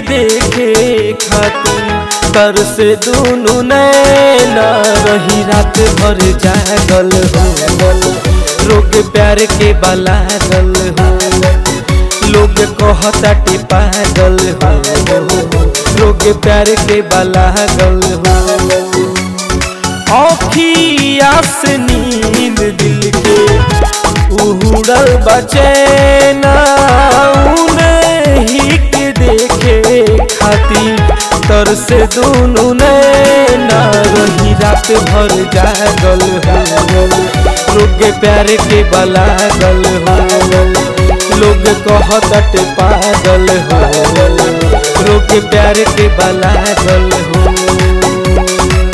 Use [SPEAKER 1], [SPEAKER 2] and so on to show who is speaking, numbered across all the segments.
[SPEAKER 1] देखे खातिर तर से दोनों नैना रही रात भर जागल हो रोग प्यार के बलागल हो लोग कहताटे पागल हो लोग प्यार के बलागल हो औखिया से नींद दिल के उड़ल बचैना उन्हीं के देखे खातिर तर से दोनों नैना रही रात भर जागल हो लोग प्यार के बलागल हो लोग कहत पागल हो लोग प्यार के बलागल हो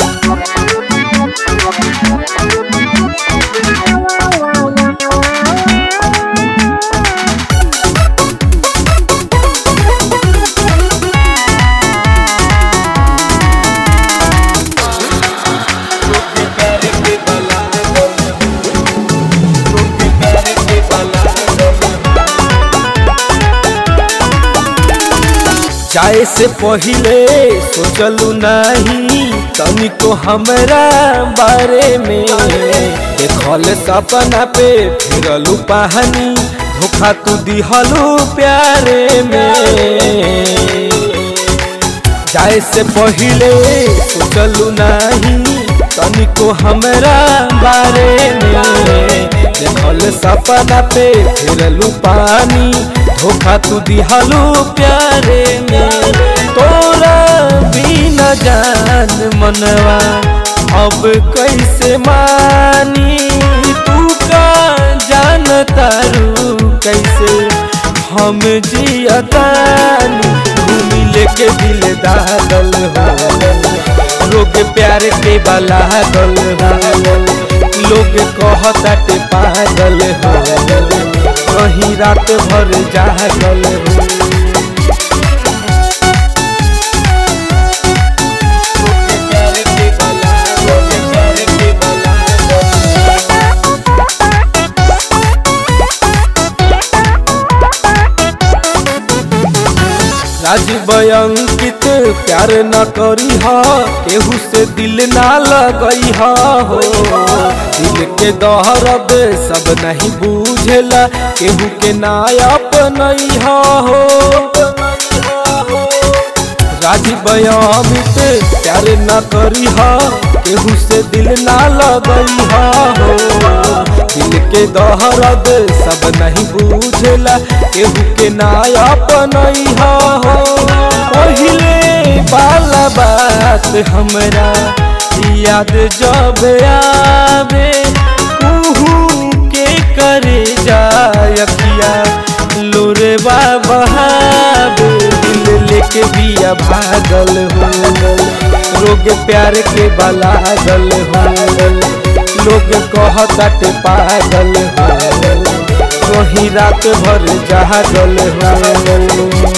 [SPEAKER 1] जाए से पहिले सोचलू नहीं तनिको हमरा बारे में देखल सपना पे फिरलू पहानी धोखा तू दिहलू प्यारे में जाए से पहिले सोचलू नहीं तनिको हमरा बारे में देखल सपना पे फिरलू पानी धोखा तू दिहलू प्यारे में तोरा बिना जान मनवा अब कैसे मानी तू का जान तारू कैसे हम जियतानी घूमी लेके दिल दागल हो लोग प्यार के बलागल हो लोग कहताटे पागल हो कहीं रात भर जागल हो राजीव अंकित प्यार न करी हा केहू से दिल ना लगई हा हो दिल के दहरद सब नहीं बूझेला केहू के ना अपनई हा हो राजीव अमित प्यार न करी हा केहू से दिल ना लगई हा हो दिल के दहरद सब नहीं बूझेला केहू के ना अपनई हा हो पहिले बाला बात हमरा याद जब आवे कुहू के करे जायकिया लोरे बहावे दिल लेके बिया भागल हो रोग प्यार के बलागल हो लोग कहताटे पागल हो वही रात भर जागल हो